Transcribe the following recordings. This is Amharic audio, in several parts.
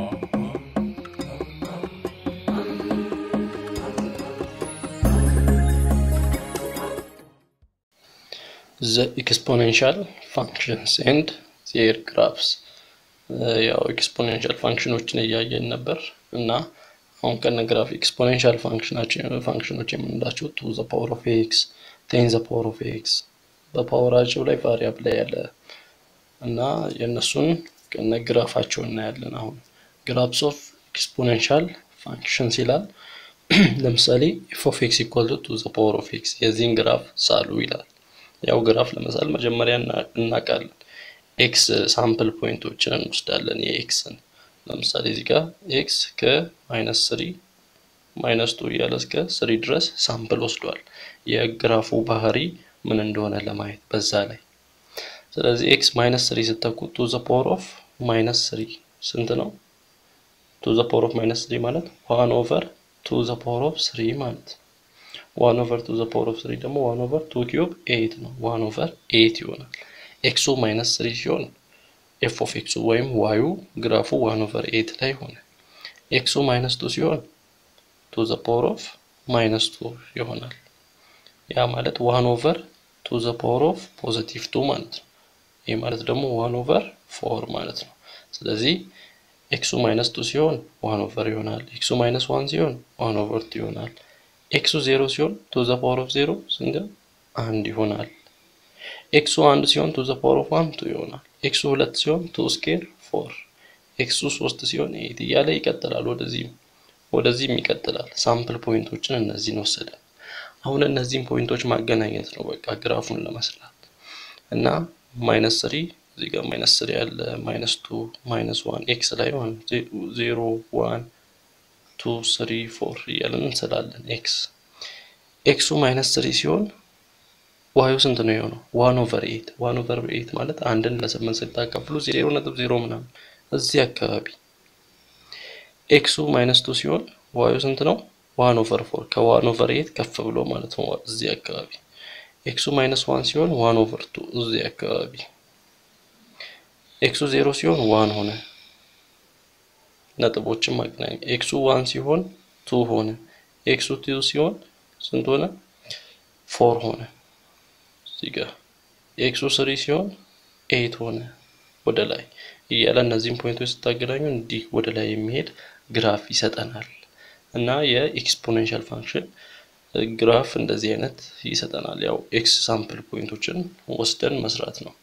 the exponential functions and their graphs ያው ኤክስፖኔንሻል ፋንክሽኖችን እያየን ነበር እና አሁን ከነ ግራፍ ኤክስፖኔንሻል ፋንክሽኖች የምንላቸው ቱ ዘ ፓወር ኦፍ ኤክስ ቴን ዘ ፓወር ኦፍ ኤክስ በፓወራቸው ላይ ቫሪያብል ላይ ያለ እና የእነሱን ከነ ግራፋቸው እናያለን። አሁን ግራፍስ ኦፍ ኤክስፖኔንሻል ፋንክሽንስ ይላል። ለምሳሌ ኤፍ ኦፍ ኤክስ ኢኳል ቱ ዘ ፓወር ኦፍ ኤክስ የዚህን ግራፍ ሳሉ ይላል። ያው ግራፍ ለመሳል መጀመሪያ እናውቃለን። ኤክስ ሳምፕል ፖይንቶችን እንወስዳለን። የኤክስን ለምሳሌ እዚህ ጋር ኤክስ ከማይነስ ስሪ ማይነስ ቱ እያለ እስከ ስሪ ድረስ ሳምፕል ወስዷል። የግራፉ ባህሪ ምን እንደሆነ ለማየት በዛ ላይ ስለዚህ ኤክስ ማይነስ ስሪ ስተኩ ቱ ዘ ፓወር ኦፍ ማይነስ ስሪ ስንት ነው? ቱ ዘ ፓወር ኦፍ ማይነስ ስሪ ማለት ዋን ኦቨር ቱ ዘ ፓወር ኦፍ ስሪ ማለት ዋን ኦቨር ቱ ዘ ፓወር ኦፍ ስሪ ደግሞ ዋን ኦቨር ቱ ኪዩብ ኤይት ነው። ዋን ኦቨር ኤይት ይሆናል። ኤክሱ ማይነስ ስሪ ሲሆን ኤፍ ኦፍ ኤክሱ ወይም ዋዩ ግራፉ ዋን ኦቨር ኤይት ላይ ሆነ። ኤክሱ ማይነስ ቱ ሲሆን ቱ ዘ ፓወር ኦፍ ማይነስ ቱ ይሆናል። ያ ማለት ዋን ኦቨር ቱ ዘ ፓወር ኦፍ ፖዚቲቭ ቱ ማለት ነው። ይህ ማለት ደግሞ ዋን ኦቨር ፎር ማለት ነው። ስለዚህ ኤክሱ ማይነስ ቱ ሲሆን ዋን ኦቨር ይሆናል። ኤክሱ ማይነስ ዋን ሲሆን ዋን ኦቨር ቱ ይሆናል። ኤክሱ ዜሮ ሲሆን ቱ ዘ ፓወር ኦፍ ዜሮ ስንት አንድ ይሆናል። ኤክሱ አንድ ሲሆን ቱ ዘ ፓወር ኦፍ ዋን ቱ ይሆናል። ኤክሱ ሁለት ሲሆን ቱ ስኬር ፎር፣ ኤክሱ ሶስት ሲሆን ኤይት እያለ ይቀጥላል። ወደዚህም ወደዚህም ይቀጥላል። ሳምፕል ፖይንቶችን እነዚህን ወሰደን። አሁን እነዚህን ፖይንቶች ማገናኘት ነው በቃ ግራፉን ለመስራት እና ማይነስ ስሪ እዚህ ጋር ማይነስ ስሪ ያለ ማይነስ ቱ ማይነስ ዋን ኤክስ ላይ ዜሮ ዋን ቱ ስሪ ፎር እያለን እንስላለን። ኤክስ ኤክሱ ማይነስ ስሪ ሲሆን ዋዩ ስንት ነው የሆነው? ዋን ኦቨር ኤይት ዋን ኦቨር ኤይት ማለት አንድን ለስምንት ስታካፍሉ ዜሮ ነጥብ ዜሮ ምናምን እዚህ አካባቢ። ኤክሱ ማይነስ ቱ ሲሆን ዋዩ ስንት ነው? ዋን ኦቨር ፎር ከዋን ኦቨር ኤይት ከፍ ብሎ ማለት ነው እዚህ አካባቢ። ኤክሱ ማይነስ ዋን ሲሆን ዋን ኦቨር ቱ እዚህ አካባቢ። ኤክሱ ዜሮ ሲሆን ዋን ሆነ። ነጥቦችን ማገናኘ ኤክሱ ዋን ሲሆን ቱ ሆነ። ኤክሱ ቱ ሲሆን ስንት ሆነ? ፎር ሆነ። እዚህ ጋር ኤክሱ ስሪ ሲሆን ኤይት ሆነ። ወደ ላይ እያለ እነዚህን ፖይንቶች ስታገናኙ እንዲህ ወደ ላይ የሚሄድ ግራፍ ይሰጠናል። እና የኤክስፖኔንሻል ፋንክሽን ግራፍ እንደዚህ አይነት ይሰጠናል። ያው ኤክስ ሳምፕል ፖይንቶችን ወስደን መስራት ነው።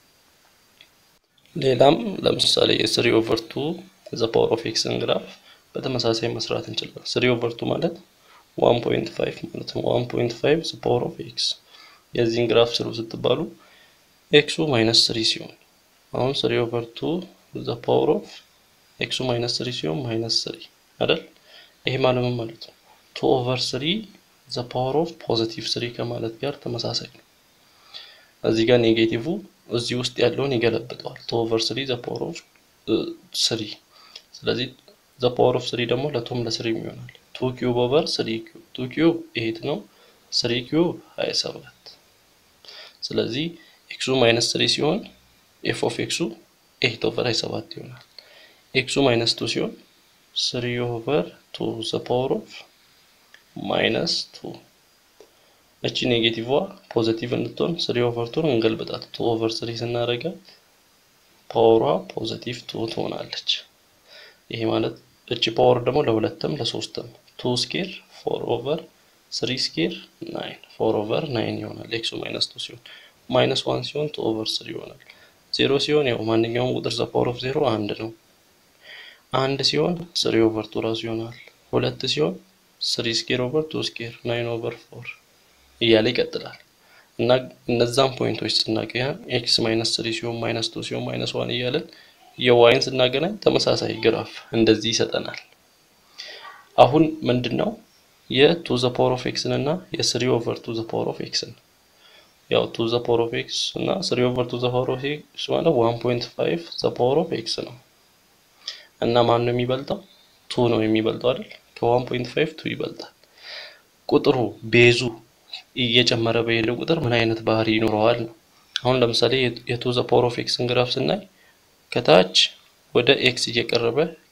ሌላም ለምሳሌ የስሪ ኦቨር ቱ ዘ ፓወር ኦፍ ኤክስን ግራፍ በተመሳሳይ መስራት እንችላለን። ስሪ ኦቨር ቱ ማለት ዋን ፖይንት ፋይቭ ማለት ነው። ዋን ፖይንት ፋይቭ ዘ ፓወር ኦፍ ኤክስ የዚህን ግራፍ ስሩ ስትባሉ ኤክሱ ማይነስ ስሪ ሲሆን አሁን ስሪ ኦቨር ቱ ዘ ፓወር ኦፍ ኤክሱ ማይነስ ስሪ ሲሆን ማይነስ ስሪ አይደል? ይሄ ማለት ምን ማለት ነው? ቱ ኦቨር ስሪ ዘ ፓወር ኦፍ ፖዚቲቭ ስሪ ከማለት ጋር ተመሳሳይ ነው። እዚህ ጋር ኔጌቲቭ እዚህ ውስጥ ያለውን ይገለብጠዋል። ቱ ኦቨር ስሪ ዘ ፓወር ኦፍ ስሪ። ስለዚህ ዘ ፓወር ኦፍ ስሪ ደግሞ ለቱም ለስሪም ይሆናል። ቱ ኪዩብ ኦቨር ስሪ ኪዩብ ቱ ኪዩብ ኤይት ነው። ስሪ ኪዩብ ሀያ ሰባት ስለዚህ ኤክሱ ማይነስ ስሪ ሲሆን ኤፍ ኦፍ ኤክሱ ኤይት ኦቨር ሀያ ሰባት ይሆናል። ኤክሱ ማይነስ ቱ ሲሆን ስሪ ኦቨር ቱ ዘ ፓወር ኦፍ ማይነስ ቱ እቺ ኔጌቲቭዋ ፖዘቲቭ እንድትሆን ስሪ ኦቨር ቱን እንገልብጣት። ቱ ኦቨር ስሪ ስናደርጋት ፓወሯ ፖዘቲቭ ቱ ትሆናለች። ይሄ ማለት እቺ ፓወር ደግሞ ለሁለትም ለሶስትም ቱ ስኬር ፎር ኦቨር ስሪ ስኬር ናይን ፎር ኦቨር ናይን ይሆናል። ኤክሱ ማይነስ ቱ ሲሆን ማይነስ ዋን ሲሆን ቱ ኦቨር ስሪ ይሆናል። ዜሮ ሲሆን ያው ማንኛውም ቁጥር ዘ ፓወር ኦፍ ዜሮ አንድ ነው። አንድ ሲሆን ስሪ ኦቨር ቱ ራሱ ይሆናል። ሁለት ሲሆን ስሪ ስኬር ኦቨር ቱ ስኬር ናይን ኦቨር ፎር እያለ ይቀጥላል። እና እነዛን ፖይንቶች ስናገኝ ኤክስ ማይነስ ስሪ ሲሆን ማይነስ ቱ ሲሆን ማይነስ ዋን እያለን የዋይን ስናገናኝ ተመሳሳይ ግራፍ እንደዚህ ይሰጠናል። አሁን ምንድን ነው የቱ ዘ ፓወር ኦፍ ኤክስን እና የስሪ ኦቨር ቱ ዘ ፓወር ኦፍ ኤክስን ያው ቱ ዘ ፓወር ኦፍ ኤክስ እና ስሪ ኦቨር ቱ ዘ ፓወር ኦፍ ኤክስ ማለት ዋን ፖይንት ፋይቭ ዘ ፓወር ኦፍ ኤክስ ነው። እና ማን ነው የሚበልጠው? ቱ ነው የሚበልጠው አይደል? ከዋን ፖይንት ፋይቭ ቱ ይበልጣል። ቁጥሩ ቤዙ እየጨመረ በሄደ ቁጥር ምን አይነት ባህሪ ይኖረዋል ነው። አሁን ለምሳሌ የቱ ዘ ፓወር ኦፍ ኤክስን ግራፍ ስናይ ከታች ወደ ኤክስ እየቀረበ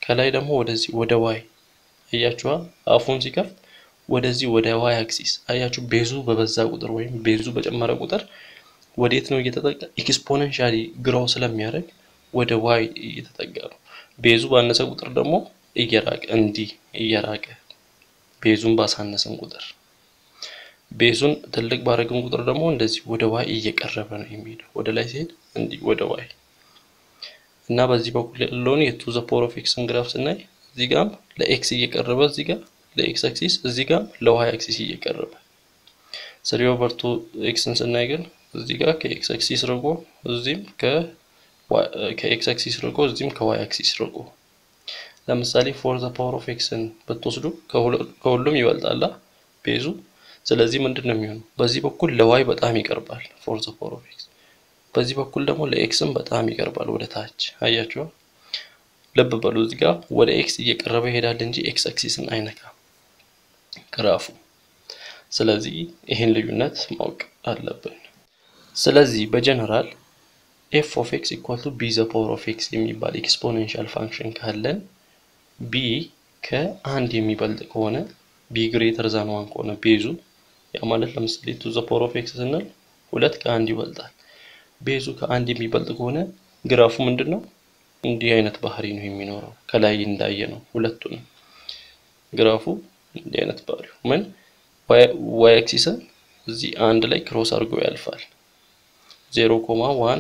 ከላይ ደግሞ ወደዚህ ወደ ዋይ አያችኋ፣ አፉን ሲከፍት ወደዚህ ወደ ዋይ አክሲስ አያችሁ። ቤዙ በበዛ ቁጥር ወይም ቤዙ በጨመረ ቁጥር ወዴት ነው እየተጠጋ ኤክስፖነንሻሊ ግሮው ስለሚያደርግ ወደ ዋይ እየተጠጋ ነው። ቤዙ ባነሰ ቁጥር ደግሞ እየራቀ እንዲህ እየራቀ ቤዙን ባሳነሰን ቁጥር ቤዙን ትልቅ ባረግን ቁጥር ደግሞ እንደዚህ ወደ ዋይ እየቀረበ ነው የሚሄደው። ወደ ላይ ሲሄድ እንዲህ ወደ ዋይ እና በዚህ በኩል ያለውን የቱ ዘ ፓወር ኦፍ ኤክስን ግራፍ ስናይ እዚህ ጋም ለኤክስ እየቀረበ እዚህ ጋር ለኤክስ አክሲስ እዚህ ጋር ለዋይ አክሲስ እየቀረበ ስሪ ኦቨር ቱ ኤክስን ስናይ ግን እዚህ ጋር ከኤክስ አክሲስ ርቆ እዚህም ከኤክስ አክሲስ ርቆ እዚህም ከዋይ አክሲስ ርቆ ለምሳሌ ፎር ዘ ፓወር ኦፍ ኤክስን ብትወስዱ ከሁሉም ይበልጣላ ቤዙ። ስለዚህ ምንድን ነው የሚሆነው? በዚህ በኩል ለዋይ በጣም ይቀርባል ፎር ዘ ፓወር ኦፍ ኤክስ፣ በዚህ በኩል ደግሞ ለኤክስም በጣም ይቀርባል ወደ ታች። አያችኋል? ልብ በሉ እዚህ ጋር ወደ ኤክስ እየቀረበ ይሄዳል እንጂ ኤክስ አክሲስን አይነካም ግራፉ። ስለዚህ ይህን ልዩነት ማወቅ አለብን። ስለዚህ በጀነራል ኤፍ ኦፍ ኤክስ ኢኳል ቱ ቢ ዘ ፓወር ኦፍ ኤክስ የሚባል ኤክስፖኔንሻል ፋንክሽን ካለን ቢ ከአንድ የሚበልጥ ከሆነ ቢ ግሬተር ዛን ዋን ከሆነ ቤዙ ያ ማለት ለምሳሌ ቱ ዘ ፓወር ኦፍ ኤክስ ስንል ሁለት ከአንድ ይበልጣል። ቤዙ ከአንድ የሚበልጥ ከሆነ ግራፉ ምንድን ነው? እንዲህ አይነት ባህሪ ነው የሚኖረው። ከላይ እንዳየ ነው ሁለቱንም ግራፉ እንዲህ አይነት ባህሪው ምን ዋይ አክሲስን እዚህ አንድ ላይ ክሮስ አድርጎ ያልፋል። ዜሮ ኮማ ዋን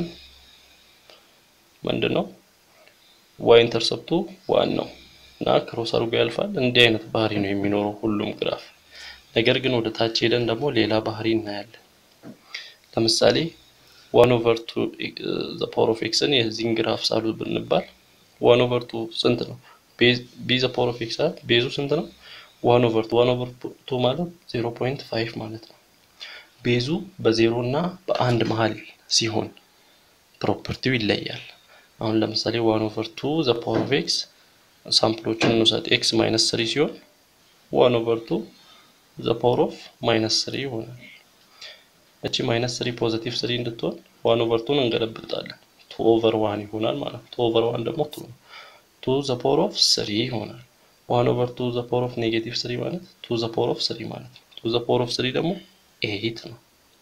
ምንድን ነው ዋይ ኢንተርሰፕቱ ዋን ነው እና ክሮስ አድርጎ ያልፋል። እንዲህ አይነት ባህሪ ነው የሚኖረው ሁሉም ግራፍ። ነገር ግን ወደ ታች ሄደን ደግሞ ሌላ ባህሪ እናያለን። ለምሳሌ ዋን ኦቨር ቱ ዘ ፓወር ኦፍ ኤክስን የዚህን ግራፍ ሳሉ ብንባል ዋን ኦቨር ቱ ስንት ነው? ቢ ዘ ፓወር ኦፍ ኤክስ ቤዙ ስንት ነው? ዋን ኦቨር ቱ ዋን ኦቨር ቱ ማለት ዜሮ ፖይንት ፋይቭ ማለት ነው። ቤዙ በዜሮ እና በአንድ መሀል ሲሆን ፕሮፐርቲው ይለያል። አሁን ለምሳሌ ዋን ኦቨር ቱ ዘ ፓወር ኦፍ ኤክስ ሳምፕሎችን እንውሰድ። ኤክስ ማይነስ ስሪ ሲሆን ዋን ኦቨር ቱ ዘ ፓወር ኦፍ ማይነስ ስሪ ይሆናል። እቺ ማይነስ ስሪ ፖዚቲቭ ስሪ እንድትሆን ዋን ኦቨር ቱን እንገለብጣለን። ቱ ኦቨር ዋን ይሆናል ማለት ነው። ቱ ኦቨር ዋን ደግሞ ቱ ነው። ቱ ዘ ፓወር ኦፍ ስሪ ይሆናል። ዋን ኦቨር ቱ ዘ ፓወር ኦፍ ኔጌቲቭ ስሪ ማለት ቱ ዘ ፓወር ኦፍ ስሪ ማለት ነው። ቱ ዘ ፓወር ኦፍ ስሪ ደግሞ ኤይት ነው።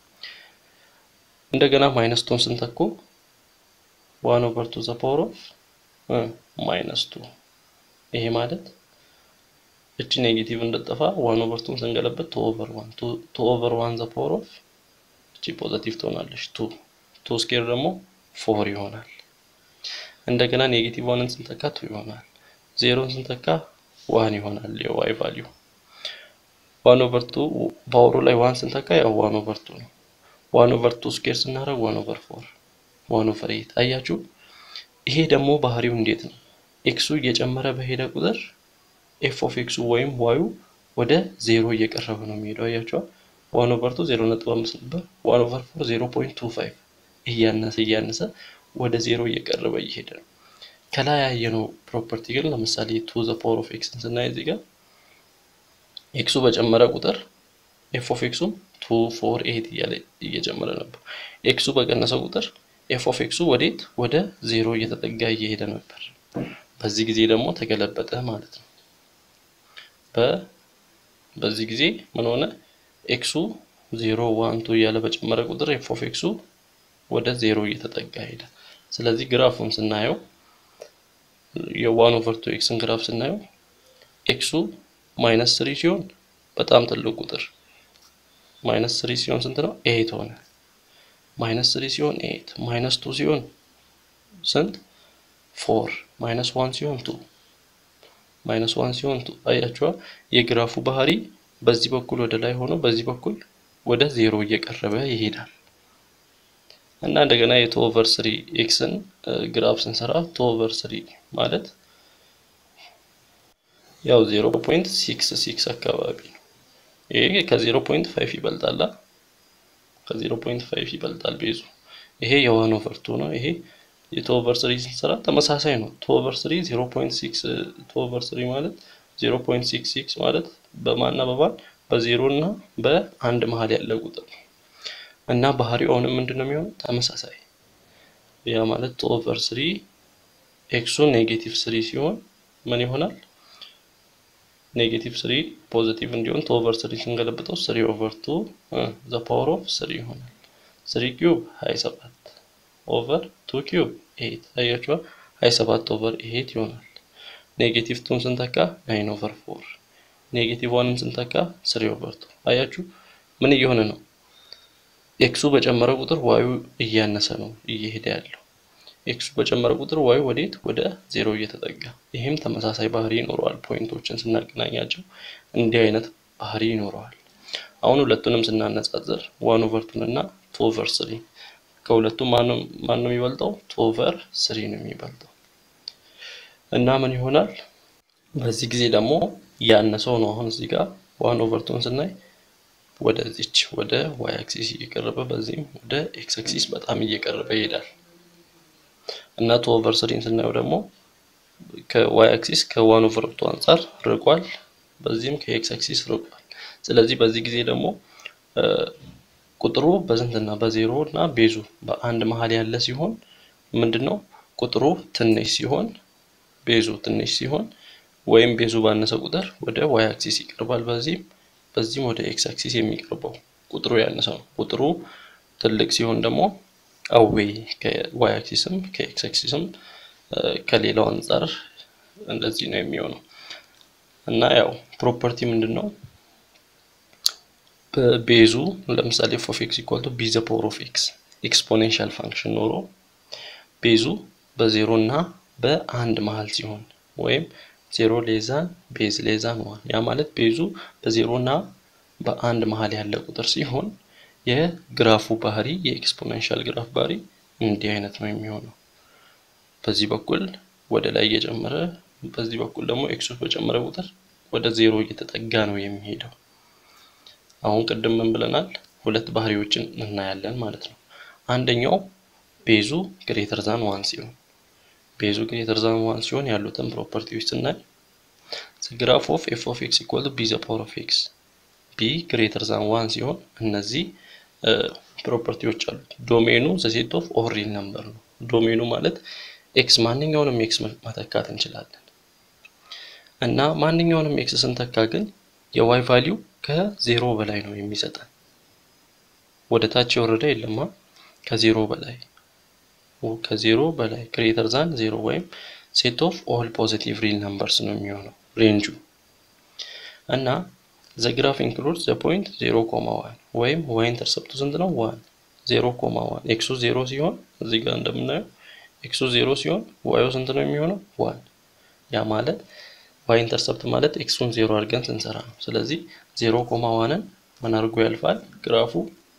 እንደገና ማይነስ ቱን ስንተኩ ዋን ኦቨር ቱ ዘ ፓወር ኦፍ ማይነስ ቱ ይሄ ማለት እቺ ኔጌቲቭ እንደጠፋ ዋን ኦቨር ቱን ስንገለበት ቱ ኦቨር ዋን ቱ ኦቨር ዋን ዘ ፓወር ኦፍ እቺ ፖዘቲቭ ትሆናለች። ቱ ቱ ስኬር ደግሞ ፎር ይሆናል። እንደገና ኔጌቲቭ ዋንን ስንተካ ቱ ይሆናል። ዜሮን ስንተካ ዋን ይሆናል የዋይ ቫሊዩ። ዋን ኦቨር ቱ ፓወሩ ላይ ዋን ስንተካ ያው ዋን ኦቨር ቱ ነው። ዋን ኦቨር ቱ ስኬር ስናደርግ ዋን ኦቨር ፎር ዋን ኦቨር ኤይት አያችሁ። ይሄ ደግሞ ባህሪው እንዴት ነው? ኤክሱ እየጨመረ በሄደ ቁጥር ኤፍ ኦፍ ኤክሱ ወይም ዋዩ ወደ ዜሮ እየቀረበ ነው የሚሄደው። አያችኋል። ዋን ኦቨር ቱ ዜሮ ነጥብ አምስት ነበር። ዋን ኦቨር ፎር ዜሮ ፖይንት ቱ ፋይቭ እያነሰ እያነሰ ወደ ዜሮ እየቀረበ እየሄደ ነው። ከላይ ያየነው ፕሮፐርቲ ግን ለምሳሌ ቱ ዘ ፓወር ኦፍ ኤክስን ስናይ እዚህ ጋር ኤክሱ በጨመረ ቁጥር ኤፍ ኦፍ ኤክሱም ቱ ፎር ኤት እያለ እየጨመረ ነበር። ኤክሱ በቀነሰ ቁጥር ኤፍ ኦፍ ኤክሱ ወዴት ወደ ዜሮ እየተጠጋ እየሄደ ነበር። በዚህ ጊዜ ደግሞ ተገለበጠ ማለት ነው። በዚህ ጊዜ ምን ሆነ? ኤክሱ ዜሮ ዋን ቱ እያለ በጨመረ ቁጥር ኤፍ ኦፍ ኤክሱ ወደ ዜሮ እየተጠጋ ሄደ። ስለዚህ ግራፉን ስናየው የዋን ኦቨር ቱ ኤክስን ግራፍ ስናየው ኤክሱ ማይነስ ስሪ ሲሆን በጣም ትልቅ ቁጥር ማይነስ ስሪ ሲሆን ስንት ነው? ኤት ሆነ። ማይነስ ስሪ ሲሆን ኤት፣ ማይነስ ቱ ሲሆን ስንት? ፎር፣ ማይነስ ዋን ሲሆን ቱ፣ ማይነስ ዋን ሲሆን ቱ። አያችኋ የግራፉ ባህሪ በዚህ በኩል ወደ ላይ ሆኖ በዚህ በኩል ወደ ዜሮ እየቀረበ ይሄዳል። እና እንደገና የቱ ኦቨር ስሪ ኤክስን ግራፍ ስንሰራ ቱ ኦቨር ስሪ ማለት ያው ዜሮ ፖይንት ሲክስ ሲክስ አካባቢ ነው። ይሄ ከዜሮ ፖይንት ፋይቭ ይበልጣል። ከዜሮ ፖይንት ፋይቭ ይበልጣል ቤዙ። ይሄ የዋን ኦቨር ቱ ነው። ይሄ የቱ ኦቨር ስሪ ስንሰራ ተመሳሳይ ነው። ቱ ኦቨር ስሪ ዜሮ ፖይንት ሲክስ ቱ ኦቨር ስሪ ማለት ዜሮ ፖይንት ሲክስ ሲክስ ማለት በማና በማን በዜሮ እና በአንድ መሀል ያለ ቁጥር ነው። እና ባህሪው አሁንም ምንድን ነው የሚሆነው? ተመሳሳይ ያ ማለት ቱ ኦቨር ስሪ ኤክሱ ኔጌቲቭ ስሪ ሲሆን ምን ይሆናል? ኔጌቲቭ ስሪ ፖዚቲቭ እንዲሆን ቱ ኦቨር ስሪ ስንገለብጠው ስሪ ኦቨር ቱ ዘ ፓወር ኦፍ ስሪ ይሆናል። ስሪ ኪዩብ ሀያ ሰባት ኦቨር ቱ ኪዩብ ኤት አያችኋ፣ ሀያ ሰባት ኦቨር ኤት ይሆናል። ኔጌቲቭ ቱን ስንተካ ናይን ኦቨር ፎር ኔጌቲቭ ዋንን ስንተካ ስሪ ኦቨር ቱ አያችሁ፣ ምን እየሆነ ነው? ኤክሱ በጨመረ ቁጥር ዋዩ እያነሰ ነው እየሄደ ያለው። ኤክሱ በጨመረ ቁጥር ዋዩ ወዴት? ወደ ዜሮ እየተጠጋ። ይህም ተመሳሳይ ባህሪ ይኖረዋል። ፖይንቶችን ስናገናኛቸው እንዲህ አይነት ባህሪ ይኖረዋል። አሁን ሁለቱንም ስናነጻጽር ዋን ኦቨር ቱን እና ቱ ኦቨር ስሪ ከሁለቱም ማን ነው የሚበልጠው? ቱ ኦቨር ስሪ ነው የሚበልጠው እና ምን ይሆናል? በዚህ ጊዜ ደግሞ ያነሰው ነው። አሁን እዚህ ጋር ዋን ኦቨር ቱን ስናይ ወደዚች ወደ ዋይ አክሲስ እየቀረበ በዚህም ወደ ኤክስ አክሲስ በጣም እየቀረበ ይሄዳል እና ቱ ኦቨር ስሪን ስናየው ደግሞ ከዋይ አክሲስ ከዋን ኦቨር ቱ አንጻር ርቋል፣ በዚህም ከኤክስ አክሲስ ርቋል። ስለዚህ በዚህ ጊዜ ደግሞ ቁጥሩ በስንትና በዜሮ እና ቤዙ በአንድ መሀል ያለ ሲሆን ምንድነው ቁጥሩ ትንሽ ሲሆን ቤዙ ትንሽ ሲሆን ወይም ቤዙ ባነሰ ቁጥር ወደ ዋይ አክሲስ ይቀርባል። በዚህም በዚህም ወደ ኤክስ አክሲስ የሚቀርበው ቁጥሩ ያነሰ ነው። ቁጥሩ ትልቅ ሲሆን ደግሞ አዌይ ከዋይ አክሲስም ከኤክስ አክሲስም ከሌላው አንጻር እንደዚህ ነው የሚሆነው እና ያው ፕሮፐርቲ ምንድን ነው? በቤዙ ለምሳሌ ፎፍ ኤክስ ኢኳል ቱ ቢ ዘ ፓወር ኦፍ ኤክስ ኤክስፖኔንሻል ፋንክሽን ኖሮ ቤዙ በዜሮ እና በአንድ መሀል ሲሆን ወይም ዜሮ ሌዛን ቤዝ ሌዛን ዋን ያ ማለት ቤዙ በዜሮ እና በአንድ መሀል ያለ ቁጥር ሲሆን የግራፉ ባህሪ የኤክስፖኔንሻል ግራፍ ባህሪ እንዲህ አይነት ነው የሚሆነው። በዚህ በኩል ወደ ላይ እየጨመረ በዚህ በኩል ደግሞ ኤክሱ በጨመረ ቁጥር ወደ ዜሮ እየተጠጋ ነው የሚሄደው። አሁን ቅድም ምን ብለናል? ሁለት ባህሪዎችን እናያለን ማለት ነው። አንደኛው ቤዙ ግሬተር ዛን ዋን ሲሆን ቤዙ ግሬተር ዛን ዋን ሲሆን ያሉትን ፕሮፐርቲዎች ስናይ ግራፍ ኦፍ ኤፍ ኦፍ ኤክስ ኢኳል ቢ ዘ ፓወር ኦፍ ኤክስ ቢ ግሬተር ዛን ዋን ሲሆን እነዚህ ፕሮፐርቲዎች አሉት። ዶሜኑ ዘሴት ኦፍ ኦል ሪል ነምበር ነው። ዶሜኑ ማለት ኤክስ ማንኛውንም ኤክስ መተካት እንችላለን እና ማንኛውንም ኤክስ ስንተካ ግን የዋይ ቫሊዩ ከዜሮ በላይ ነው የሚሰጠን። ወደ ታች የወረደ የለማ ከዜሮ በላይ ከዜሮ በላይ ግሬተር ዛን ዜሮ ወይም ሴት ኦፍ ኦል ፖዚቲቭ ሪል ነምበርስ ነው የሚሆነው ሬንጁ እና ዘ ግራፍ ኢንክሉድ ዘ ፖይንት ዜሮ ኮማ ዋን ወይም ዋይ ኢንተርሰፕቱ ስንት ነው? ዋን ዜሮ ኮማ ዋን ኤክሱ ዜሮ ሲሆን እዚህ ጋር እንደምናየው ኤክሱ ዜሮ ሲሆን ዋዩ ስንት ነው የሚሆነው? ዋን ያ ማለት ዋይ ኢንተርሰፕት ማለት ኤክሱን ዜሮ አድርገን ስንሰራ ነው። ስለዚህ ዜሮ ኮማ ዋንን ምን አድርጎ ያልፋል? ግራፉ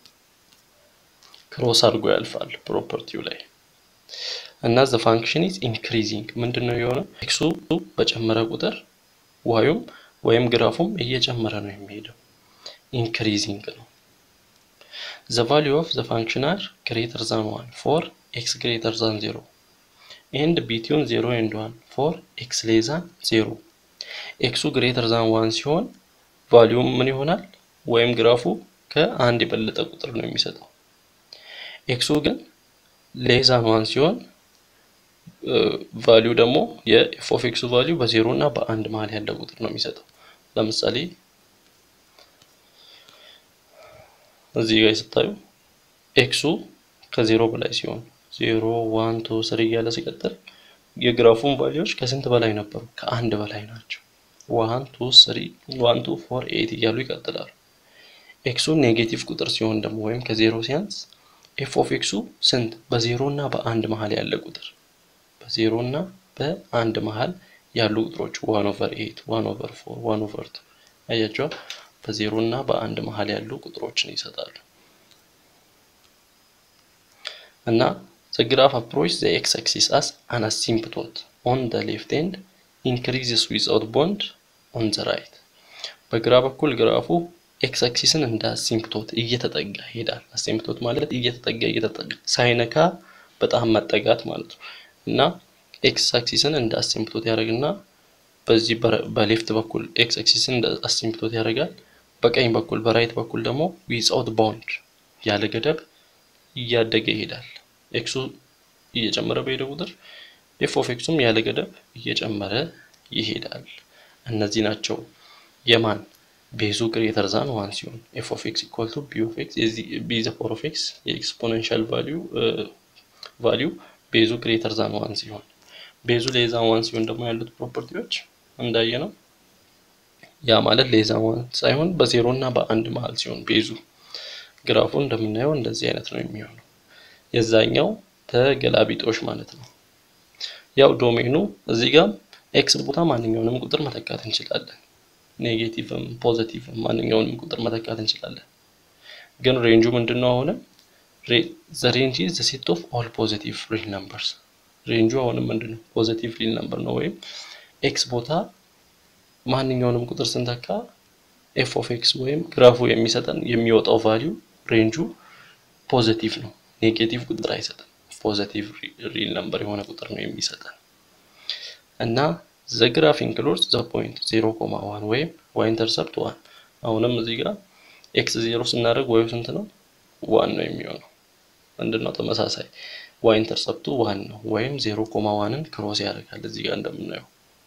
ክሮስ አድርጎ ያልፋል ፕሮፐርቲው ላይ እና ዘ ፋንክሽን ኢዝ ኢንክሪዚንግ ምንድን ነው የሆነው? ኤክሱ በጨመረ ቁጥር ዋዩም ወይም ግራፉም እየጨመረ ነው የሚሄደው። ኢንክሪዚንግ ነው። ዘ ቫሊዩ ኦፍ ዘ ፋንክሽን አር ግሬተር ዛን ዋን ፎር ኤክስ ግሬተር ዛን ዜሮ ኤንድ ቢትዊን ዜሮ ኤንድ ዋን ፎር ኤክስ ሌዛን ዜሮ ኤክሱ ግሬተር ዛን ዋን ሲሆን ቫሊዩም ምን ይሆናል? ወይም ግራፉ ከአንድ የበለጠ ቁጥር ነው የሚሰጠው። ኤክሱ ግን ሌዛን ዋን ሲሆን ቫሊዩ ደግሞ የኤፍ ኦፍ ኤክሱ ቫሊዩ በዜሮ እና በአንድ መሀል ያለ ቁጥር ነው የሚሰጠው። ለምሳሌ እዚህ ጋር ስታዩ ኤክሱ ከዜሮ በላይ ሲሆን ዜሮ ዋን ቱ ስሪ እያለ ሲቀጥል የግራፉን ቫሊዮች ከስንት በላይ ነበሩ? ከአንድ በላይ ናቸው። ዋን ቱ ስሪ ዋን ቱ ፎር ኤት እያሉ ይቀጥላሉ። ኤክሱ ኔጌቲቭ ቁጥር ሲሆን ደግሞ ወይም ከዜሮ ሲያንስ ኤፍ ኦፍ ኤክሱ ስንት? በዜሮ እና በአንድ መሀል ያለ ቁጥር በዜሮ እና በአንድ መሀል ያሉ ቁጥሮች ዋን ኦቨር ኤት ዋን ኦቨር ፎር ዋን ኦቨር ቱ አያቸዋ በዜሮ እና በአንድ መሀል ያሉ ቁጥሮችን ይሰጣሉ። እና the graph approach the x axis as an asymptote on the left end increases without bond on the right በግራ በኩል ግራፉ ኤክስ አክሲስን እንደ አሲምፕቶት እየተጠጋ ይሄዳል። አሲምፕቶት ማለት እየተጠጋ እየተጠጋ ሳይነካ በጣም መጠጋት ማለት ነው። እና ኤክስ አክሲስን እንደ አሲምፕቶት ያደርግና በዚህ በሌፍት በኩል ኤክስ አክሲስን እንደ አሲምፕቶት ያደርጋል። በቀኝ በኩል በራይት በኩል ደግሞ ዊዛውት ባውንድ ያለ ገደብ እያደገ ይሄዳል። ኤክሱ እየጨመረ በሄደ ቁጥር ኤፍ ኦፍ ኤክሱም ያለ ገደብ እየጨመረ ይሄዳል። እነዚህ ናቸው የማን ቤዙ ግሬተር ዛን ዋን ሲሆን ኤፍ ኦፍ ኤክስ ኢኳል ቱ ቢ ኦፍ ኤክስ የዚህ ቢ ዘ ፓወር ኦፍ ኤክስ የኤክስፖኔንሻል ቫሊዩ ቫሊዩ ቤዙ ግሬተር ዛን ዋን ሲሆን ቤዙ ሌዛን ዋን ሲሆን ደግሞ ያሉት ፕሮፐርቲዎች እንዳየ ነው። ያ ማለት ሌዛን ዋን ሳይሆን በዜሮ እና በአንድ መሀል ሲሆን ቤዙ ግራፉ እንደምናየው እንደዚህ አይነት ነው የሚሆነው። የዛኛው ተገላቢጦሽ ማለት ነው። ያው ዶሜኑ እዚህ ጋር ኤክስ ቦታ ማንኛውንም ቁጥር መተካት እንችላለን። ኔጌቲቭም ፖዘቲቭም ማንኛውንም ቁጥር መተካት እንችላለን። ግን ሬንጁ ምንድን ነው? አሁንም ዘ ሬንጅ ኢዝ ዘ ሴት ኦፍ ኦል ፖዘቲቭ ሪል ነምበርስ። ሬንጁ አሁንም ምንድን ነው? ፖዘቲቭ ሪል ነምበር ነው። ወይም ኤክስ ቦታ ማንኛውንም ቁጥር ስንተካ ኤፍ ኦፍ ኤክስ ወይም ግራፉ የሚሰጠን የሚወጣው ቫሊዩ ሬንጁ ፖዘቲቭ ነው። ኔጌቲቭ ቁጥር አይሰጥም። ፖዘቲቭ ሪል ነምበር የሆነ ቁጥር ነው የሚሰጠን እና ዘ ግራፍ ኢንክሉድስ ዘ ፖይንት ዜሮ ኮማ ዋን ወይም ዋይ ኢንተርሰፕት ዋን። አሁንም እዚህ ጋር ኤክስ ዜሮ ስናደርግ ዋዩ ስንት ነው? ዋን ነው የሚሆነው። ምንድን ነው ተመሳሳይ ዋይ ኢንተርሰፕቱ ዋን ነው ወይም ዜሮ ኮማ ዋንን ክሮስ ያደርጋል። እዚህ ጋር እንደምናየው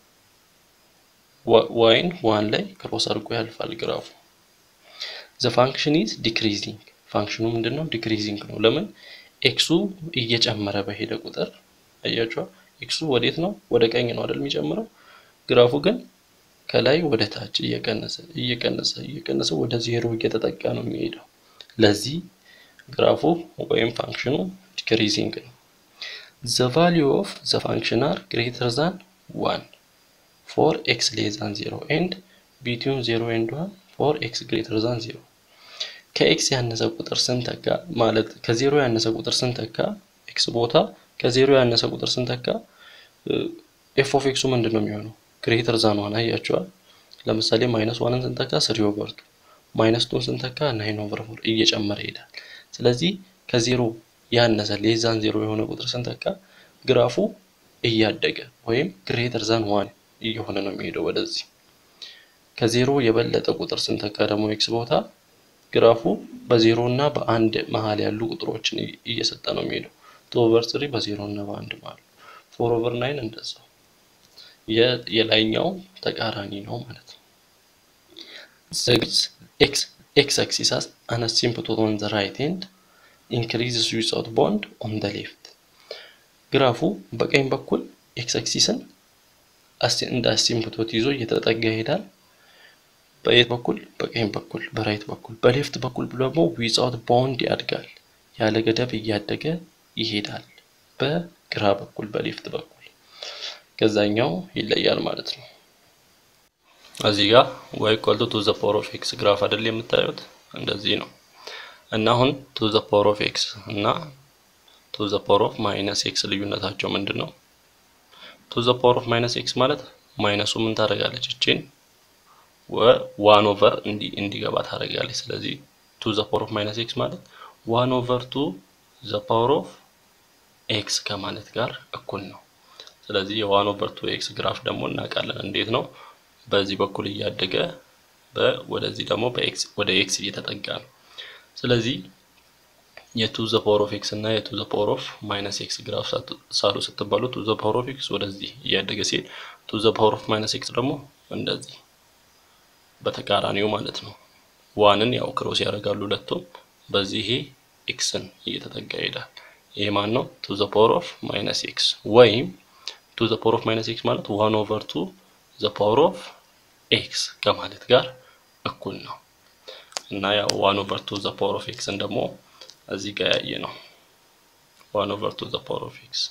ዋይን ዋን ላይ ክሮስ አድርጎ ያልፋል ግራፉ። ዘ ፋንክሽን ኢዝ ዲክሪዚንግ ፋንክሽኑ ምንድን ነው? ዲክሪዚንግ ነው። ለምን ኤክሱ እየጨመረ በሄደ ቁጥር አያችኋ ኤክሱ ወዴት ነው? ወደ ቀኝ ነው አይደል የሚጨምረው። ግራፉ ግን ከላይ ወደ ታች እየቀነሰ እየቀነሰ እየቀነሰ ወደ ዜሮ እየተጠጋ ነው የሚሄደው። ለዚህ ግራፉ ወይም ፋንክሽኑ ዲክሪዚንግ ነው። ዘ ቫሊዩ ኦፍ ዘ ፋንክሽን አር ግሬተር ዛን ዋን ፎር ኤክስ ሌስ ዛን ዜሮ ኤንድ ቢትዊን ዜሮ ኤንድ ዋን ፎር ኤክስ ግሬተር ዛን ዜሮ ከኤክስ ያነሰ ቁጥር ስንተካ ማለት ከዜሮ ያነሰ ቁጥር ስንተካ ኤክስ ቦታ ከዜሮ ያነሰ ቁጥር ስንተካ ኤፍ ኦፍ ኤክሱ ምንድን ነው የሚሆነው? ግሬተር ዛን ዋን አያቸዋል። ለምሳሌ ማይነስ ዋንን ስንተካ ስሪ ኦቨር ቱ፣ ማይነስ ቱን ስንተካ ናይን ኦቨር ፎር እየጨመረ ይሄዳል። ስለዚህ ከዜሮ ያነሰ ሌስ ዛን ዜሮ የሆነ ቁጥር ስንተካ ግራፉ እያደገ ወይም ግሬተር ዛን ዋን እየሆነ ነው የሚሄደው ወደዚህ። ከዜሮ የበለጠ ቁጥር ስንተካ ደግሞ ኤክስ ቦታ ግራፉ በዜሮ እና በአንድ መሀል ያሉ ቁጥሮችን እየሰጠ ነው የሚሄደው። ቱ ኦቨር ስሪ በዜሮ እና በአንድ መሀል፣ ፎር ኦቨር ናይን እንደዛው። የላይኛው ተቃራኒ ነው ማለት ነው። ኤክስ ኤክስ አክሲስ አን አሲምፕቶት ኦን ዘ ራይት ኤንድ ኢንክሪዝስ ዊዛውት ቦንድ ኦን ዘ ሌፍት። ግራፉ በቀኝ በኩል ኤክስ አክሲስን እንደ አሲምፕቶት ይዞ እየተጠጋ ይሄዳል። በየት በኩል? በቀኝ በኩል በራይት በኩል። በሌፍት በኩል ደግሞ ዊዛውት ባውንድ ያድጋል፣ ያለ ገደብ እያደገ ይሄዳል። በግራ በኩል በሌፍት በኩል ከዛኛው ይለያል ማለት ነው። እዚህ ጋር ዋይ ኢኳል ቱ ዘ ፓወር ኦፍ ኤክስ ግራፍ አይደል የምታዩት? እንደዚህ ነው እና አሁን ቱ ዘ ፓወር ኦፍ ኤክስ እና ቱ ዘ ፓወር ኦፍ ማይነስ ኤክስ ልዩነታቸው ምንድን ነው? ቱ ዘ ፓወር ኦፍ ማይነስ ኤክስ ማለት ማይነሱ ምን ታደርጋለች? እቺን ዋን ኦቨር እንዲገባ ታደርጋለች። ስለዚህ ቱ ዘ ፓወር ኦፍ ማይነስ ኤክስ ማለት ዋን ኦቨር ቱ ዘ ፓወር ኦፍ ኤክስ ከማለት ጋር እኩል ነው። ስለዚህ የዋን ኦቨር ቱ ኤክስ ግራፍ ደግሞ እናውቃለን እንዴት ነው። በዚህ በኩል እያደገ ወደዚህ ደግሞ በኤክስ ወደ ኤክስ እየተጠጋ ነው። ስለዚህ የቱ ዘ ፓወር ኦፍ ኤክስ እና የቱ ዘ ፓወር ኦፍ ማይነስ ኤክስ ግራፍ ሳሉ ስትባሉ ቱ ዘ ፓወር ኦፍ ኤክስ ወደዚህ እያደገ ሲሄድ ቱ ዘ ፓወር ኦፍ ማይነስ ኤክስ ደግሞ እንደዚህ በተቃራኒው ማለት ነው። ዋንን ያው ክሮስ ያደርጋሉ ሁለቱም። በዚህ ይሄ ኤክስን እየተጠጋ ይሄዳል። ይሄ ማን ነው? ቱ ዘ ፓወር ኦፍ ማይነስ ኤክስ ወይም ቱ ዘ ፓወር ኦፍ ማይነስ ኤክስ ማለት ዋን ኦቨር ቱ ዘ ፓወር ኦፍ ኤክስ ከማለት ጋር እኩል ነው እና ያው ዋን ኦቨር ቱ ዘ ፓወር ኦፍ ኤክስን ደግሞ እዚህ ጋር ያየ ነው። ዋን ኦቨር ቱ ዘ ፓወር ኦፍ ኤክስ።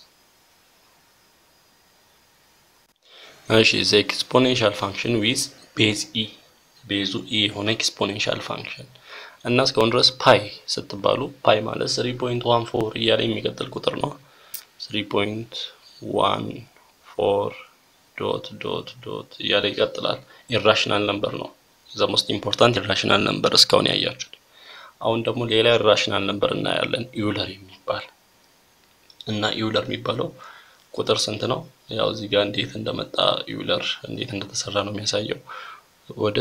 እሺ ዘ ኤክስፖኔንሻል ፋንክሽን ዊዝ ቤዝ ኢ ቤዙ ኢ የሆነ ኤክስፖኔንሻል ፋንክሽን እና እስካሁን ድረስ ፓይ ስትባሉ ፓይ ማለት 3.14 እያለ የሚቀጥል ቁጥር ነው። 3.14 ዶት ዶት ዶት እያለ ይቀጥላል። ኢራሽናል ነምበር ነው። ዘ ሞስት ኢምፖርታንት ኢራሽናል ነምበር እስካሁን ያያችሁት። አሁን ደግሞ ሌላ ኢራሽናል ነምበር እናያለን፣ ኢውለር የሚባል እና ኢውለር የሚባለው ቁጥር ስንት ነው? ያው እዚህ ጋር እንዴት እንደመጣ ኢውለር እንዴት እንደተሰራ ነው የሚያሳየው። ወደ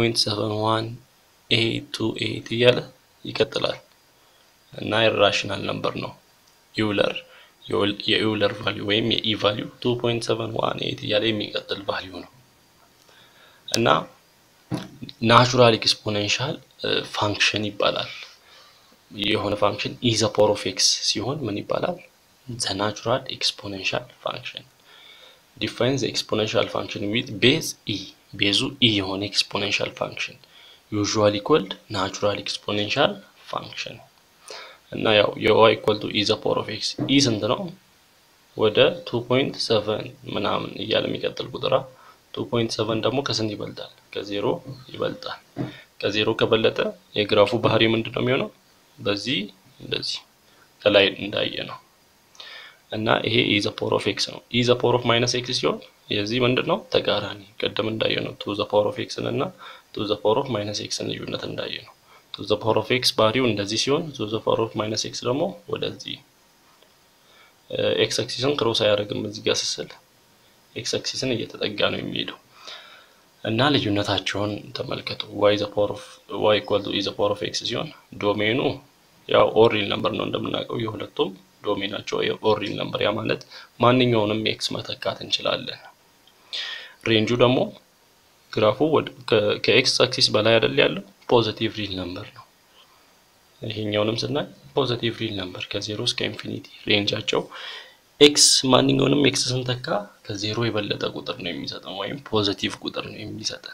2.71828 እያለ ይቀጥላል እና ኢራሽናል ነምበር ነው ኢውለር የኢውለር ቫሊዩ ወይም የኢ ቫሊዩ 2.718 እያለ የሚቀጥል ቫሊዩ ነው እና ናቹራል ኤክስፖኔንሻል ፋንክሽን ይባላል። የሆነ ፋንክሽን ኢ ዘ ፓወር ኦፍ ኤክስ ሲሆን ምን ይባላል? ዘ ናቹራል ኤክስፖኔንሻል ፋንክሽን ዲፋይን ዘ ኤክስፖኔንሻል ፋንክሽን ዊዝ ቤዝ ኢ ቤዙ ኢ የሆነ ኤክስፖኔንሻል ፋንክሽን ዩዥዋሊ ኮልድ ናቹራል ኤክስፖኔንሻል ፋንክሽን እና ያው የዋይ ኢኳል ቱ ኢ ዘ ፓወር ኦፍ ኤክስ ኢ ስንት ነው? ወደ 2.7 ምናምን እያለ የሚቀጥል ቁጥራ 2.7 ደግሞ ከስንት ይበልጣል? ከዜሮ ይበልጣል። ከዜሮ ከበለጠ የግራፉ ባህሪ ምንድን ነው የሚሆነው? በዚህ እንደዚህ ከላይ እንዳየ ነው እና ይሄ ኢ ዘ ፓወር ኦፍ ኤክስ ነው። ኢ ዘ ፓወር ኦፍ ማይነስ ኤክስ ሲሆን የዚህ ምንድን ነው ተቃራኒ፣ ቅድም እንዳየ ነው ቱ ዘ ፓወር ኦፍ ኤክስን እና ቱ ዘ ፓወር ኦፍ ማይነስ ኤክስን ልዩነት እንዳየ ነው። ቱ ዘ ፓወር ኦፍ ኤክስ ባህሪው እንደዚህ ሲሆን ቱ ዘ ፓወር ኦፍ ማይነስ ኤክስ ደግሞ ወደዚህ ኤክስ አክሲስን ክሮስ አያደርግም። እዚህ ጋር ስስል ኤክስ አክሲስን እየተጠጋ ነው የሚሄደው እና ልዩነታቸውን ተመልከቱ። ዋይ ዘ ፓወር ኦፍ ዋይ ኢኳል ቱ ኢ ዘ ፓወር ኦፍ ኤክስ ሲሆን ዶሜኑ ያው ኦሪል ነምበር ነው እንደምናውቀው የሁለቱም ዶሜናቸው ኦሪል ነምበር፣ ያ ማለት ማንኛውንም ኤክስ መተካት እንችላለን። ሬንጁ ደግሞ ግራፉ ከኤክስ አክሲስ በላይ አይደል ያለው ፖዚቲቭ ሪል ነምበር ነው። ይሄኛውንም ስናይ ፖዚቲቭ ሪል ነምበር ከዜሮ እስከ ኢንፊኒቲ ሬንጃቸው ኤክስ ማንኛውንም ኤክስ ስንተካ ከዜሮ የበለጠ ቁጥር ነው የሚሰጠን ወይም ፖዚቲቭ ቁጥር ነው የሚሰጠን።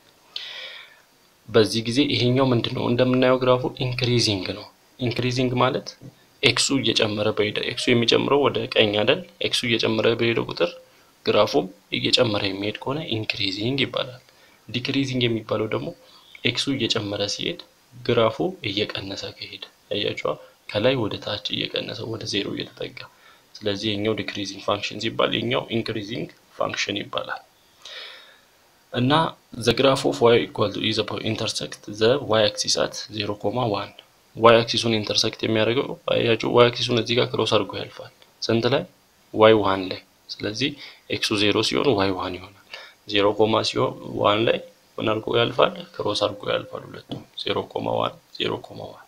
በዚህ ጊዜ ይሄኛው ምንድን ነው እንደምናየው ግራፉ ኢንክሪዚንግ ነው። ኢንክሪዚንግ ማለት ኤክሱ እየጨመረ በሄደ ኤክሱ የሚጨምረው ወደ ቀኝ አይደል? ኤክሱ እየጨመረ በሄደ ቁጥር ግራፉም እየጨመረ የሚሄድ ከሆነ ኢንክሪዚንግ ይባላል። ዲክሪዚንግ የሚባለው ደግሞ ኤክሱ እየጨመረ ሲሄድ ግራፉ እየቀነሰ ከሄደ አያችኋ፣ ከላይ ወደ ታች እየቀነሰ ወደ ዜሮ እየተጠጋ ስለዚህ የኛው ዲክሪዚንግ ፋንክሽን ሲባል የኛው ኢንክሪዚንግ ፋንክሽን ይባላል። እና ዘ ግራፍ ኦፍ ዋይ ኢኳል ቱ ኢዘ ኢንተርሰክት ዘ ዋይ አክሲስ አት 0 ኮማ 1 ዋይ አክሲሱን ኢንተርሰክት የሚያደርገው አያችሁ፣ ዋይ አክሲሱን እዚህ ጋር ክሮስ አድርጎ ያልፋል። ስንት ላይ? ዋይ ዋን ላይ። ስለዚህ ኤክሱ ዜሮ ሲሆን ዋይ ዋን ይሆናል። ዜሮ ኮማ ሲሆን ዋን ላይ ምን አድርጎ ያልፋል? ክሮስ አድርጎ ያልፋል ሁለቱም። ዜሮ ኮማ ዋን ዜሮ ኮማ ዋን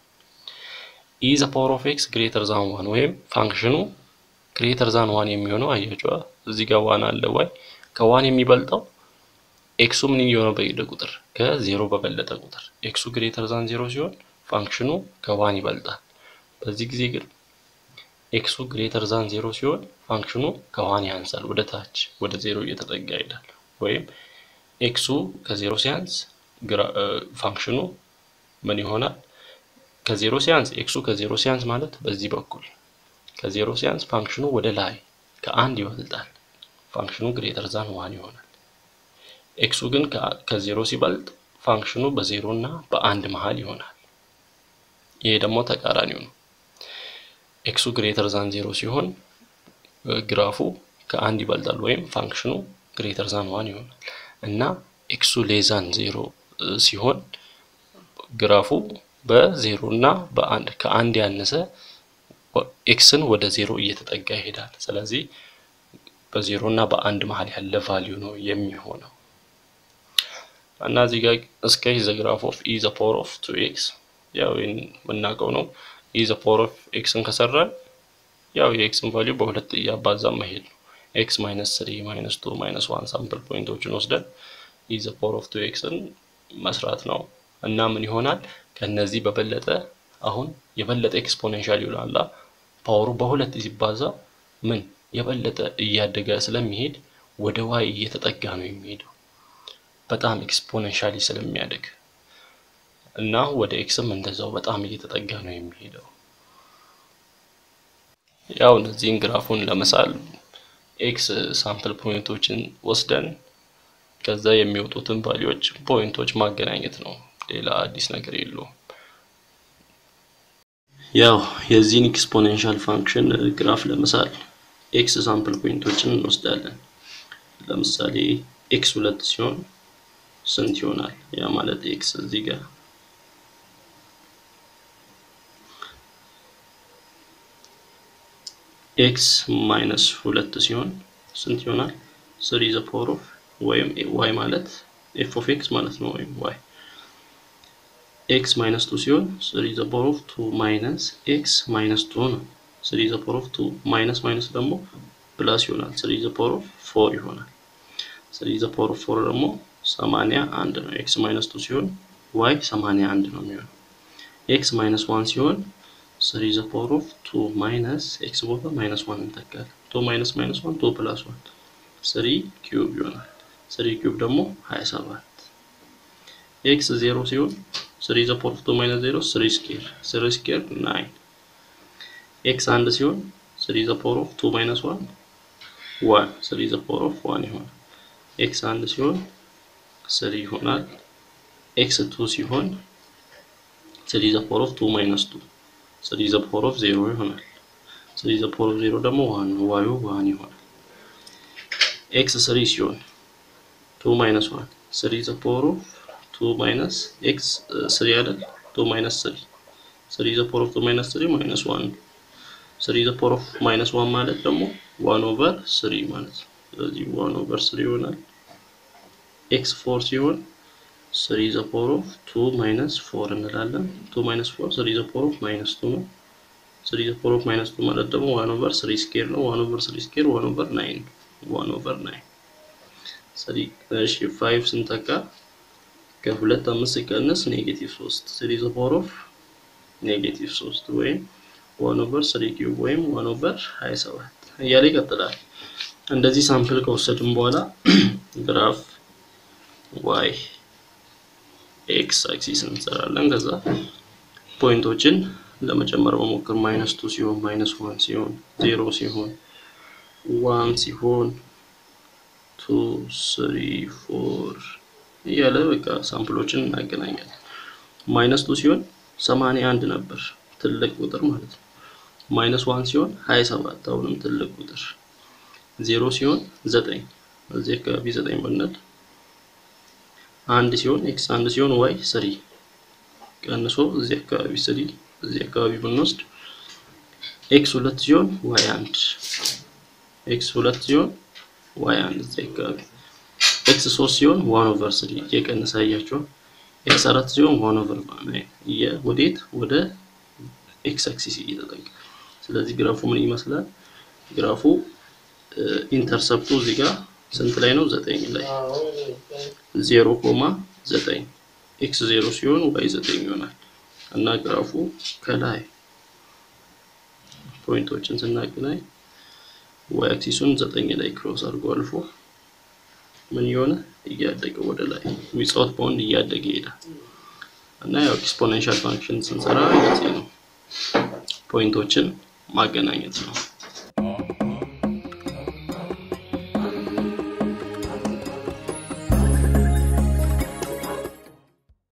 ኢ ዘ ፓወር ኦፍ ኤክስ ግሬተር ዛን ዋን ወይም ፋንክሽኑ ግሬተር ዛን ዋን የሚሆነው አያችዋ፣ እዚህ ጋር ዋን አለ። ዋይ ከዋን የሚበልጠው ኤክሱ ምን እየሆነ በሄደ ቁጥር ከዜሮ በበለጠ ቁጥር ኤክሱ ግሬተር ዛን ዜሮ ሲሆን ፋንክሽኑ ከዋን ይበልጣል። በዚህ ጊዜ ግን ኤክሱ ግሬተር ዛን ዜሮ ሲሆን ፋንክሽኑ ከዋን ያንሳል፣ ወደ ታች ወደ ዜሮ እየተጠጋ ይሄዳል። ወይም ኤክሱ ከዜሮ ሲያንስ ፋንክሽኑ ምን ይሆናል? ከዜሮ ሲያንስ ኤክሱ ከዜሮ ሲያንስ ማለት በዚህ በኩል ከዜሮ ሲያንስ ፋንክሽኑ ወደ ላይ ከአንድ ይበልጣል። ፋንክሽኑ ግሬተር ዛን ዋን ይሆናል። ኤክሱ ግን ከዜሮ ሲበልጥ ፋንክሽኑ በዜሮ እና በአንድ መሀል ይሆናል። ይሄ ደግሞ ተቃራኒው ነው። ኤክሱ ግሬተር ዛን ዜሮ ሲሆን ግራፉ ከአንድ ይበልጣል ወይም ፋንክሽኑ ግሬተር ዛን ዋን ይሆናል እና ኤክሱ ሌዛን ዜሮ ሲሆን ግራፉ በዜሮ እና በአንድ ከአንድ ያነሰ ኤክስን ወደ ዜሮ እየተጠጋ ይሄዳል። ስለዚህ በዜሮ እና በአንድ መሀል ያለ ቫሊዩ ነው የሚሆነው እና እዚህ ጋር እስከ ዘ ግራፍ ኦፍ ኢ ዘ ፓወር ኦፍ ቱ ኤክስ ያው የምናውቀው ነው። ኢ ዘ ፓወር ኦፍ ኤክስን ከሰራን ያው የኤክስን ቫሊዩ በሁለት እያባዛ መሄድ ነው። ኤክስ ማይነስ ስሪ ማይነስ ቱ ማይነስ ዋን ሳምፕል ፖይንቶችን ወስደን ኢ ዘ ፓወር ኦፍ ቱ ኤክስን መስራት ነው እና ምን ይሆናል ከነዚህ በበለጠ አሁን የበለጠ ኤክስፖኔንሻል ይሆናል። ፓወሩ በሁለት ሲባዛ ምን የበለጠ እያደገ ስለሚሄድ ወደ ዋይ እየተጠጋ ነው የሚሄደው በጣም ኤክስፖኔንሻሊ ስለሚያደግ እና ወደ ኤክስም እንደዛው በጣም እየተጠጋ ነው የሚሄደው። ያው እነዚህን ግራፉን ለመሳል ኤክስ ሳምፕል ፖይንቶችን ወስደን ከዛ የሚወጡትን ቫሊዎች ፖይንቶች ማገናኘት ነው። ሌላ አዲስ ነገር የለውም። ያው የዚህን ኤክስፖኔንሻል ፋንክሽን ግራፍ ለመሳል ኤክስ ሳምፕል ፖይንቶችን እንወስዳለን። ለምሳሌ ኤክስ ሁለት ሲሆን ስንት ይሆናል? ያ ማለት ኤክስ እዚህ ጋር ኤክስ ማይነስ ሁለት ሲሆን ስንት ይሆናል? ስሪ ዘ ፓወር ኦፍ ወይም ዋይ ማለት ኤፍ ኦፍ ኤክስ ማለት ነው። ወይም ዋይ ኤክስ ማይነስ ቱ ሲሆን ስሪ ዘ ፓወር ኦፍ ቱ ማይነስ ኤክስ ማይነስ ቱ ነው። ስሪ ዘ ፓወር ኦፍ ቱ ማይነስ ማይነስ ደግሞ ፕላስ ይሆናል። ስሪ ዘ ፓወር ኦፍ ፎር ይሆናል። ስሪ ዘ ፓወር ኦፍ ፎር ደግሞ ሰማንያ አንድ ነው። ኤክስ ማይነስ ቱ ሲሆን ዋይ ሰማንያ አንድ ነው የሚሆነው። ኤክስ ማይነስ ዋን ሲሆን ስሪ ዘ ፓወር ኦፍ ቱ ማይነስ ኤክስ ቦታ ማይነስ ዋን እንተካለን። ቱ ማይነስ ማይነስ ዋን ቱ ፕላስ ዋን ስሪ ኪዩብ ይሆናል። ስሪ ኪዩብ ደግሞ ሀያ ሰባት ኤክስ ዜሮ ሲሆን ስሪ ዘ ፓወር ኦፍ ቱ ማይነስ ዜሮ ስሪ ስኬር ስሪ ስኬር ናይን ኤክስ አንድ ሲሆን ስሪ ዘ ፓወር ኦፍ ቱ ማይነስ ዋን ዋን ስሪ ዘ ፓወር ኦፍ ዋን ይሆናል። ኤክስ አንድ ሲሆን ስሪ ይሆናል። ኤክስ ቱ ሲሆን ስሪ ዘ ፓወር ኦፍ ቱ ማይነስ ቱ ስሪ ዘ ፓወር ኦፍ ዜሮ ይሆናል። ስሪ ዘ ፓወር ኦፍ ዜሮ ደግሞ ዋን ነው። ዋዩ ዋን ይሆናል። ኤክስ ስሪ ሲሆን ቱ ማይነስ ዋን ስሪ ዘ ፓወር ኦፍ ቱ ማይነስ ኤክስ ስሪ አይደል? ቱ ማይነስ ስሪ ስሪ ዘ ፓወር ኦፍ ቱ ማይነስ ስሪ ማይነስ ዋን ነው። ስሪ ዘ ፓወር ኦፍ ማይነስ ዋን ማለት ደግሞ ዋን ኦቨር ስሪ ማለት ነው። ስለዚህ ዋን ኦቨር ስሪ ይሆናል። ኤክስ ፎር ሲሆን ስሪ ዘ ፓወር ኦፍ ቱ ማይነስ ፎር እንላለን። ቱ ማይነስ ፎር ስሪ ዘ ፓወር ኦፍ ማይነስ ቱ ነው። ስሪ ዘ ፓወር ኦፍ ማይነስ ቱ ማለት ደግሞ ዋን ኦቨር ስሪ ስኬር ነው። ዋን ኦቨር ስሪ ስኬር ዋን ኦቨር ናይን ዋን ኦቨር ናይን ስሪ እሺ ፋይቭ ስንተካ ከሁለት አምስት ሲቀንስ ኔጌቲቭ ሶስት ስሪ ዘ ፓወር ኦፍ ኔጌቲቭ ሶስት ወይም ዋን ኦቨር ስሪ ኪዩብ ወይም ዋን ኦቨር ሀያ ሰባት እያለ ይቀጥላል። እንደዚህ ሳምፕል ከወሰድን በኋላ ግራፍ ዋይ ኤክስ አክሲስ እንሰራለን። ከዛ ፖይንቶችን ለመጨመር መሞከር ማይነስ ቱ ሲሆን ማይነስ ዋን ሲሆን ዜሮ ሲሆን ዋን ሲሆን ቱ ስሪ ፎር እያለ በቃ ሳምፕሎችን እናገናኛለን። ማይነስ ቱ ሲሆን ሰማንያ አንድ ነበር ትልቅ ቁጥር ማለት ነው። ማይነስ ዋን ሲሆን ሀያ ሰባት አሁንም ትልቅ ቁጥር ዜሮ ሲሆን ዘጠኝ እዚህ አካባቢ ዘጠኝ ብንል አንድ ሲሆን ኤክስ አንድ ሲሆን ዋይ ስሪ ቀንሶ እዚህ አካባቢ ስሪ እዚህ አካባቢ ብንወስድ ኤክስ ሁለት ሲሆን ዋይ አንድ ኤክስ ሁለት ሲሆን ዋይ አንድ እዚህ አካባቢ ኤክስ ሶስት ሲሆን ዋን ኦቨር ስሪ እየቀነሰ አያቸዋል። ኤክስ አራት ሲሆን ዋን ኦቨር ናይን ወዴት ወደ ኤክስ አክሲስ እየተጠጋ ስለዚህ ግራፉ ምን ይመስላል? ግራፉ ኢንተርሰፕቱ እዚህ ጋር ስንት ላይ ነው? ዘጠኝ ላይ ዜሮ ኮማ ዘጠኝ ኤክስ ዜሮ ሲሆን ዋይ ዘጠኝ ይሆናል እና ግራፉ ከላይ ፖይንቶችን ስናገናኝ ዋይ አክሲሱን ዘጠኝ ላይ ክሮስ አድርጎ አልፎ ምን የሆነ እያደገ ወደ ላይ ዊዛውት ባውንድ እያደገ ይሄዳል እና ያው ኤክስፖኔንሻል ፋንክሽን ስንሰራ እንደዚህ ነው ፖይንቶችን ማገናኘት ነው።